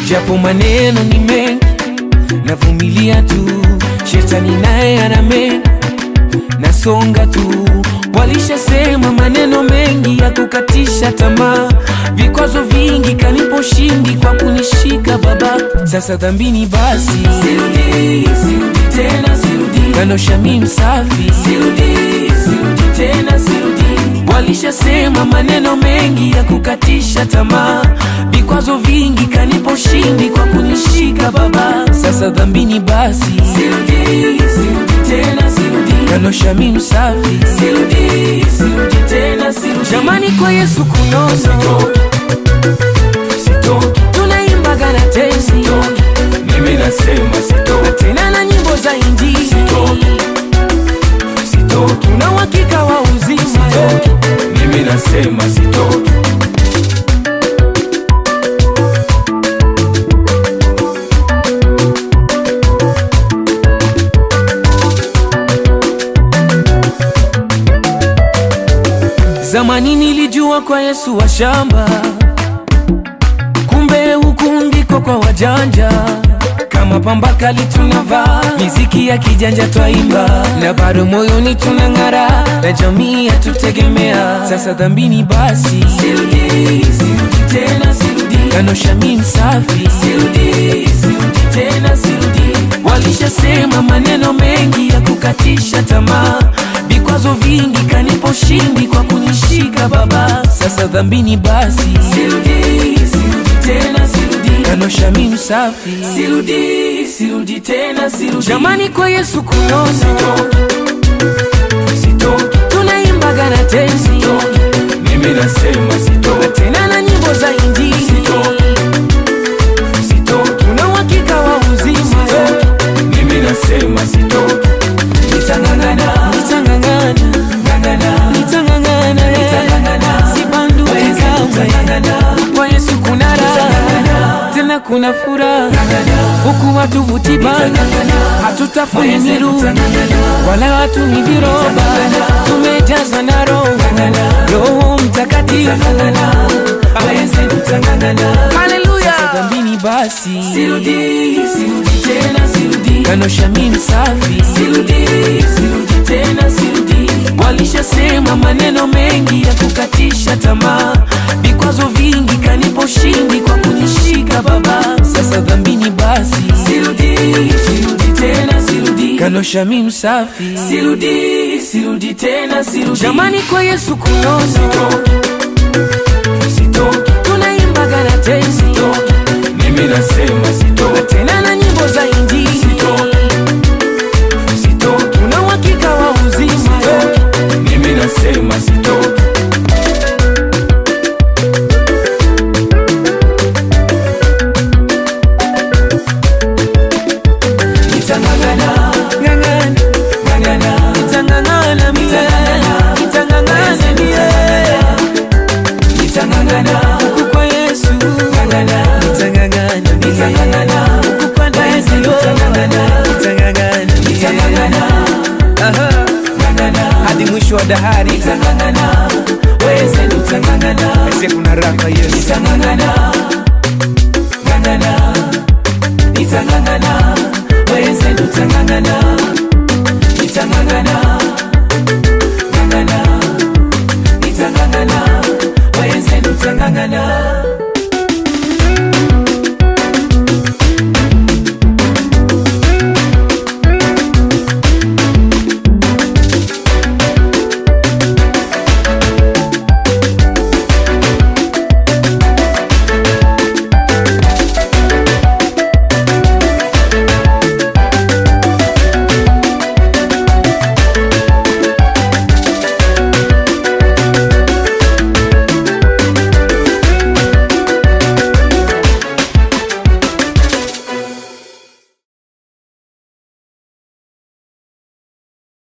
japo maneno ni mengi, navumilia tu, shetani naye ana mengi, nasonga tu. Walishasema maneno mengi ya kukatisha tamaa, vikwazo vingi kanipo shindi kwa kunishika Baba. Sasa dhambini basi, sirudi, sirudi tena, sirudi kanosha mi msafi, sirudi, sirudi tena, sirudi. Walishasema maneno mengi ya kukatisha tamaa, vikwazo vingi kanipo shindi kwa kunishika Baba. Sasa dhambini basi, sirudi, sirudi tena, sirudi kanosha mi msafi, sirudi, sirudi tena, sirudi. Jamani, kwa Yesu kunono, sitoki, tunaimbaga na tenzi, mimi nasema sitoki, tena na nyimbo za injili, sitoki, una uhakika wa uzima, mimi nasema sitoki. Zamani nilijua kwa Yesu wa shamba, kumbe huku ndiko kwa wajanja. Kama pamba kali tunavaa, miziki ya kijanja twaimba, na bado moyoni tunang'ara, na jamii yatutegemea. Sasa dhambini basi, sirudi, sirudi tena, sirudi kanosha mi msafi, sirudi, sirudi tena, sirudi. Walishasema maneno mengi ya kukatisha tamaa, vikwazo vingi kanipo shindi kwa kunishika Baba. Sasa dhambini basi, sirudi, sirudi tena, sirudi kanosha mi msafi, sirudi, sirudi tena, sirudi. Jamani, kwa Yesu kunono, sitoki, tunaimbaga na tenzi, mimi nasema sitoki, tena na nyimbo za injili, sitoki, una uhakika wa uzima, mimi nasema sitoki, nitang'ang'ana, nitang'ang'ana, ng'ang'ana, nitang'ang'ana, nitang'ang'ana, sibanduki kamwe, kwa Yesu kuna raha, tena kuna furaha, huku hatuvuti bangi, hatutafuni miru wala hatumi viroba, tumejaza na Roho, Roho Mtakatifu. Haleluya, dhambini basi, sirudi, sirudi tena, sirudi kanosha mi msafi, sirudi, sirudi tena, sirudi. Walishasema maneno mengi ya kukatisha tamaa, vikwazo vingi kanipo shindi kwa kunishika Baba. Sasa dhambini basi, sirudi, sirudi tena, sirudi kanosha mi msafi, sirudi, sirudi tena, sirudi. Jamani, kwa Yesu kunono, sitoki, tunaimbaga na tenzi, mimi nasema sitoki, tena na nyimbo za injili, sitoki, una uhakika wa uzima, mimi nasema sitoki. Nitang'ang'ana, ng'ang'ana, ng'ang'ana, nitang'ang'ana mie, nitang'ang'ana mie, nitang'ang'ana huku kwa Yesu, ng'ang'ana, nitang'ang'ana, nitang'ang'ana huku kwa Yesu, nitang'ang'ana, nitang'ang'ana, nitang'ang'ana, aha, ng'ang'ana hadi mwisho wa dahari, nitang'ang'ana, weze nitang'ang'ana, ese kuna raha Yesu, nitang'ang'ana, ng'ang'ana nitang'ang'ana weze nitang'ang'ana nitang'ang'ana